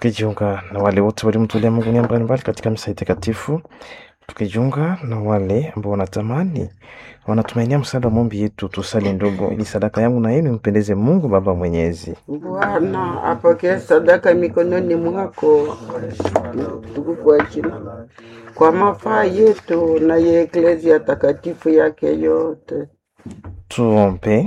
tukijiunga na wale wote waliomtolea Mungu nia mbalimbali katika misa hii takatifu, tukijiunga na wale ambao wanatamani wanatumainia msaada wa maombi yetu, tusali ndogo, ili sadaka yangu na yenu impendeze Mungu Baba Mwenyezi. Bwana apokee sadaka mikononi mwako, tukufu wa jina, kwa mafaa yetu na ya eklezia takatifu yake yote. Tuombe.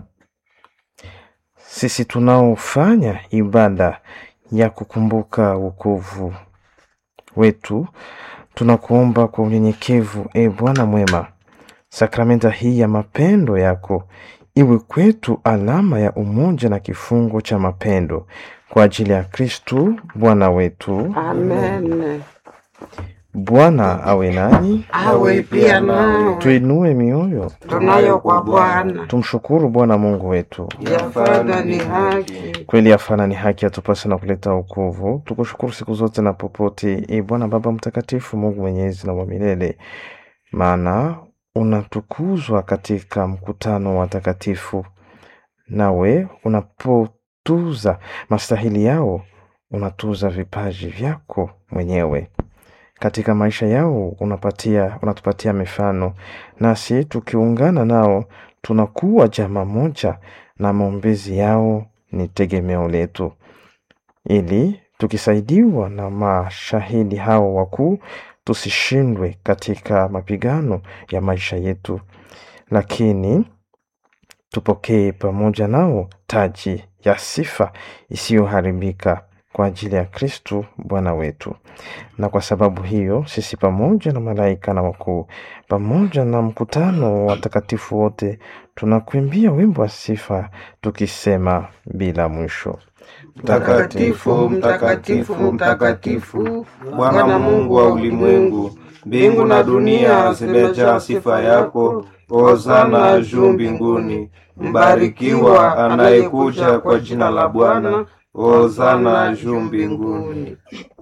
Sisi tunaofanya ibada ya kukumbuka wokovu wetu, tunakuomba kwa unyenyekevu, e Bwana mwema, sakramenta hii ya mapendo yako iwe kwetu alama ya umoja na kifungo cha mapendo kwa ajili ya Kristu Bwana wetu. Amen. Bwana awe nanyi, Awe pia nawe tuinue mioyo, tunayo kwa Bwana, tumshukuru Bwana Mungu wetu. yafadha ni haki. Kweli afana ni haki atupasa na kuleta wokovu. Tukushukuru siku zote na popote, e Bwana Baba Mtakatifu, Mungu mwenyezi na wa milele, maana unatukuzwa katika mkutano wa takatifu, nawe unapotuza mastahili yao unatuza vipaji vyako mwenyewe katika maisha yao unapatia, unatupatia mifano, nasi tukiungana nao tunakuwa jamaa moja, na maombezi yao ni tegemeo letu, ili tukisaidiwa na mashahidi hao wakuu tusishindwe katika mapigano ya maisha yetu, lakini tupokee pamoja nao taji ya sifa isiyoharibika kwa ajili ya Kristu Bwana wetu. Na kwa sababu hiyo sisi pamoja na malaika na wakuu pamoja na mkutano wa watakatifu wote tunakuimbia wimbo wa sifa tukisema bila mwisho: Mtakatifu, mtakatifu, mtakatifu, Bwana Mungu wa ulimwengu, mbingu na dunia zimejaa sifa yako. Hosana juu mbinguni. Mbarikiwa anayekuja kwa jina la Bwana. Hosana juu mbinguni.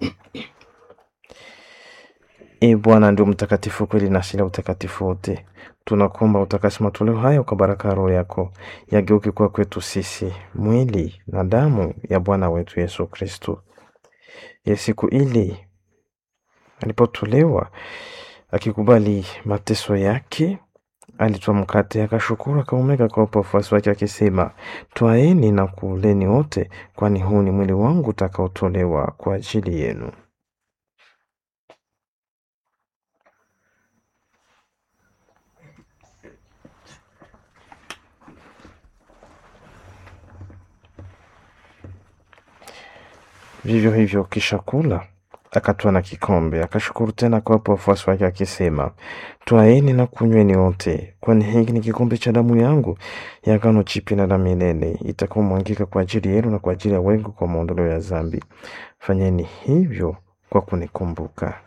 E Bwana ndio mtakatifu kweli na asili ya utakatifu wote. Tunakuomba utakasi matoleo hayo kwa baraka ya Roho yako, yageuke kuwa kwetu sisi mwili na damu ya Bwana wetu Yesu Kristo. Ya siku ile alipotolewa akikubali mateso yake, alitwaa mkate, akashukuru, akaumega kwa wafuasi wake akisema, twaeni na kuleni wote, kwani huu ni mwili wangu utakaotolewa kwa ajili yenu. Vivyo hivyo kisha kula, akatwaa na kikombe, akashukuru tena akawapa wafuasi wake akisema, twaeni na kunyweni wote, kwani hiki ni kikombe cha damu yangu ya agano jipya na la milele, itakaomwangika kwa ajili yenu na kwa ajili ya wengi kwa maondoleo ya dhambi. Fanyeni hivyo kwa kunikumbuka.